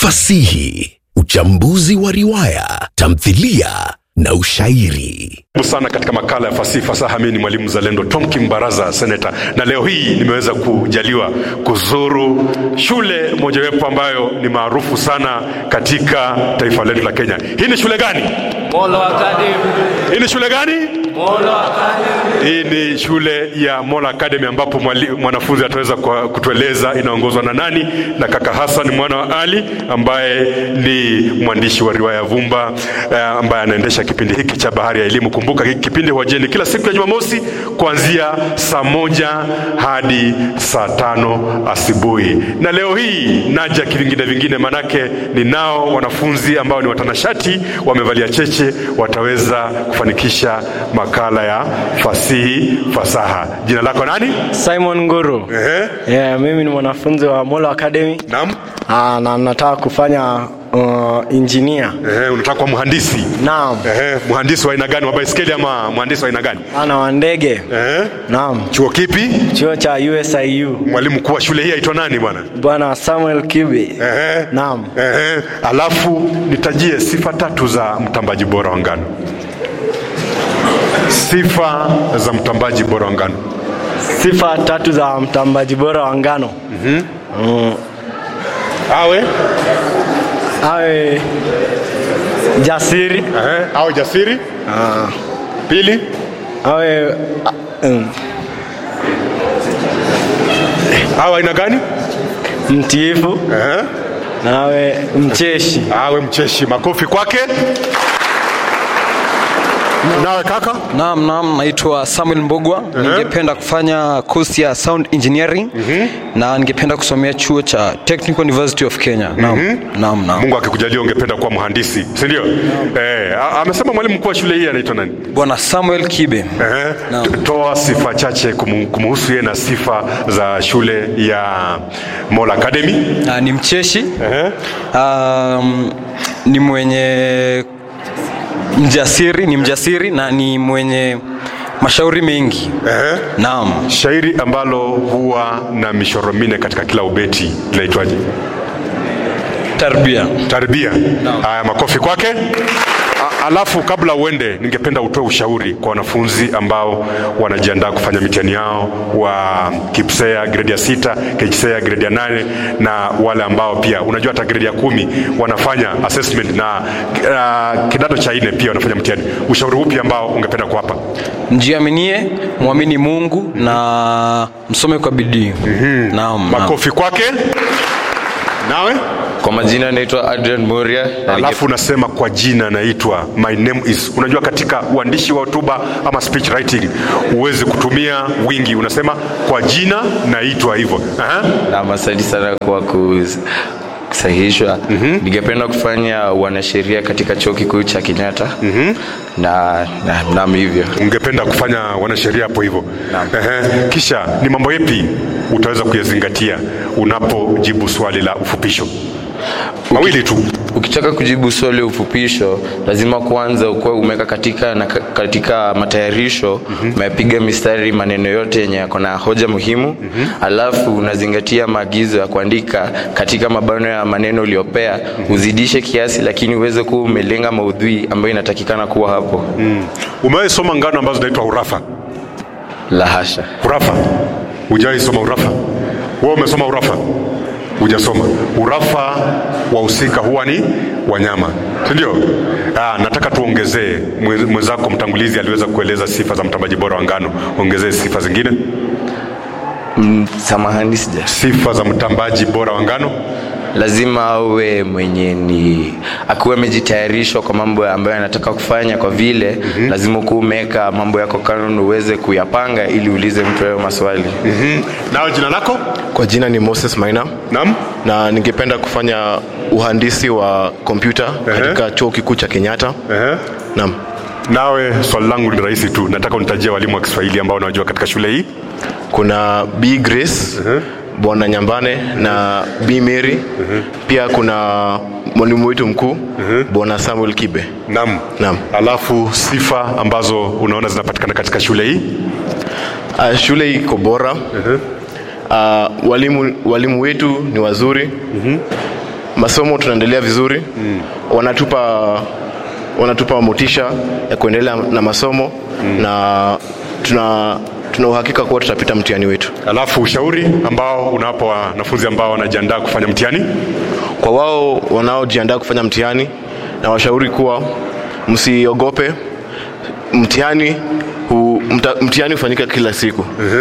fasihi, uchambuzi wa riwaya, tamthilia na ushairi. Karibu sana katika makala ya fasihi fasaha. Mimi ni mwalimu mzalendo Tom Kimbaraza, seneta, na leo hii nimeweza kujaliwa kuzuru shule mojawapo ambayo ni maarufu sana katika taifa letu la Kenya. Hii ni shule gani? Molo Academy. Hii ni shule gani? Molo Academy. Hii ni shule ya Mola Academy ambapo mwali- mwanafunzi ataweza kwa- kutueleza inaongozwa na nani, na kaka Hassan mwana wa Ali ambaye ni mwandishi wa riwaya Vumba eh, ambaye anaendesha kipindi hiki cha Bahari ya Elimu. Kumbuka hiki kipindi huwajieni kila siku ya Jumamosi kuanzia saa moja hadi saa tano asubuhi, na leo hii naja kivingine vingine, manake ninao wanafunzi ambao ni watanashati, wamevalia cheche, wataweza kufanikisha makala ya fasihi fasaha. Jina lako nani? Simon Nguru. Ehe. Yeah, mimi ni mwanafunzi wa Molo Academy. Naam. Ah, na nataka kufanya uh, engineer. Ehe, unataka kuwa mhandisi? Naam. Ehe, mhandisi wa aina gani? Wa baiskeli ama mhandisi wa aina gani? Ana wa ndege. Ehe. Naam. Chuo kipi? Chuo cha USIU. Mwalimu mkuu wa shule hii aitwa nani bwana? Bwana Samuel Kibe. Ehe. Naam. Ehe. Alafu nitajie sifa tatu za mtambaji bora wa ngano. Sifa za mtambaji bora wa ngano. Sifa tatu za mtambaji bora wa ngano. Awe Awe jasiri. Ehe. awe jasiri. Ah, Pili, awe ah, um, awe aina gani? mtiifu Ehe. na awe mcheshi. awe mcheshi. Makofi kwake. Nawe kaka? Naam, naam, naitwa Samuel Mbogwa. Ningependa kufanya course ya sound engineering na ningependa kusomea chuo cha Technical University of Kenya. Naam, naam, naam. Mungu akikujalia ungependa kuwa mhandisi, si ndio? Eh, a- amesema mwalimu mkuu wa shule hii anaitwa nani? Bwana Samuel Kibe. Eh, Naam. to- toa sifa chache kumu- kumhusu yeye na sifa za shule ya Mola Academy. Na ni mcheshi. Eh, Um, ni mwenye mjasiri, ni mjasiri na ni mwenye mashauri mengi. eh. Naam. Shairi ambalo huwa na mishoro minne katika kila ubeti linaitwaje? Tarbia. Tarbia. Haya, makofi kwake. A- Alafu kabla uende, ningependa utoe ushauri kwa wanafunzi ambao wanajiandaa kufanya mitihani yao wa KIPSEA grade ya sita, KJSEA grade ya nane na wale ambao pia unajua hata grade ya kumi wanafanya assessment na uh, kidato cha nne pia wanafanya mtihani. Ushauri upi ambao ungependa kuwapa? Mjiaminie, mwamini Mungu na msome kwa bidii. Naam. naam. Makofi kwake. Nawe Kwa majina naitwa Adrian Moria na alafu unasema kwa jina naitwa my name is. Unajua katika uandishi wa hotuba ama speech writing huwezi kutumia wingi, unasema kwa jina naitwa hivyo. Aha. ninge- na asante sana kwa kus- kusahihishwa. Ningependa kufanya wanasheria katika chuo kikuu cha Kenyatta na na naam hivyo. Ungependa kufanya wanasheria hapo hivyo. Ehe. Kisha ni mambo yapi utaweza kuyazingatia unapojibu swali la ufupisho? Mawili tu. Ukitaka kujibu swali la ufupisho, lazima kwanza ukuwe umeweka katika na ka- katika matayarisho umepiga mistari maneno yote yenye yako na hoja muhimu, alafu unazingatia maagizo ya kuandika katika mabano ya maneno uliyopea, uzidishe kiasi, lakini uweze kuwa umelenga maudhui ambayo inatakikana kuwa hapo. Umewahi soma ngano ambazo zinaitwa urafa? La hasha. Urafa? Hujawahi soma urafa? Wewe umesoma urafa? Hujasoma. Urafa wahusika huwa ni wanyama, si ndio? Ah, nataka tuongezee. Mwe- Mwenzako mtangulizi aliweza kueleza sifa za mtambaji bora wa ngano, ongezee sifa zingine, Mm, samahani sija. sifa za mtambaji bora wa ngano. lazima awe mwenye ni akuwe amejitayarishwa kwa mambo ambayo anataka kufanya kwa vile mm-hmm. lazima ukuwa umeweka mambo yako kando uweze kuyapanga ili uulize mtu hayo maswali mm Nawe jina lako? Kwa jina ni Moses Maina Naam. na ningependa kufanya uhandisi wa kompyuta katika chuo kikuu cha Kenyatta. Ehe. Naam. Nawe swali langu ni rahisi tu, nataka unitajie walimu wa Kiswahili ambao unajua katika shule hii. Kuna B Grace, Bwana Nyambane na B Mary. Pia kuna mwalimu wetu mkuu Bwana Samuel Kibe. Naam. Naam. Alafu sifa ambazo unaona zinapatikana katika shule hii. Uh, shule iko bora. Uh, walimu, walimu wetu ni wazuri masomo tunaendelea vizuri mm. wanatupa wanatupa motisha ya kuendelea na masomo mm. na tuna tuna uhakika kuwa tutapita mtihani wetu Alafu ushauri ambao unawapa wanafunzi ambao wanajiandaa kufanya mtihani? kwa wao wanaojiandaa kufanya mtihani na washauri kuwa msiogope mtihani hu, mta, mtihani hufanyika kila siku